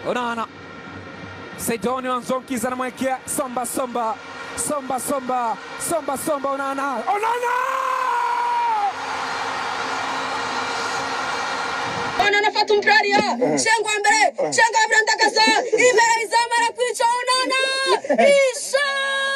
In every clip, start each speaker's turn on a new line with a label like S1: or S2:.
S1: Onana Saidoni Wanzonkiza anamwekea Somba Somba Somba Somba Somba Somba Onana Onana
S2: Onana fata umupira Shengo wa mbere Shengo wa mbere ndakasa imbere izamu arakwica Onana isha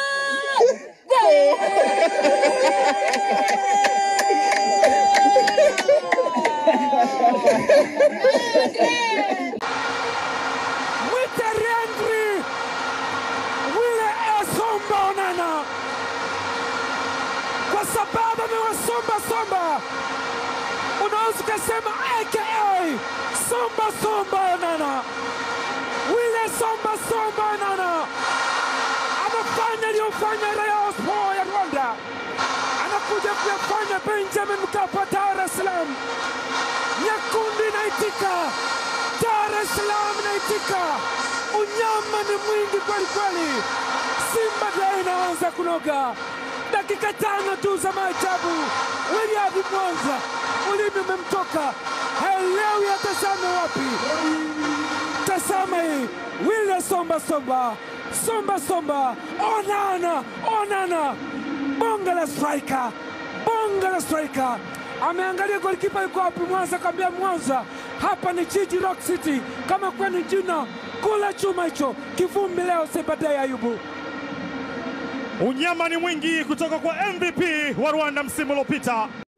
S1: Mwite Riendri Wile Esomba Onana kwa sababu amewasomba Somba, unaweza ukasema aka Somba Somba Onana. Wile Somba Somba Onana anafanya aliyofanya Rayon Sports ya Rwanda, anakuja kuyafanya Benjamin Mkapa, Dar es Salaam. Nyekundu inaitika, Dar es Salaam inaitika. Unyama ni mwingi kweli kweli. Simba Day inaanza kunoga, dakika tano tu za maajabu. William Mwanza, ulimi umemtoka, haelewi atazame wapi. Tazama hii, Wile Somba Somba Somba Somba, Onana Onana, bonga la striker, bonga la striker. Ameangalia golikipa yuko wapi Mwanza, akamwambia Mwanza, hapa ni jiji Rock City, kama kwani jina kula chuma hicho kivumbi leo. Sebadai Ayubu
S3: Unyama ni mwingi kutoka kwa MVP wa Rwanda msimu uliopita.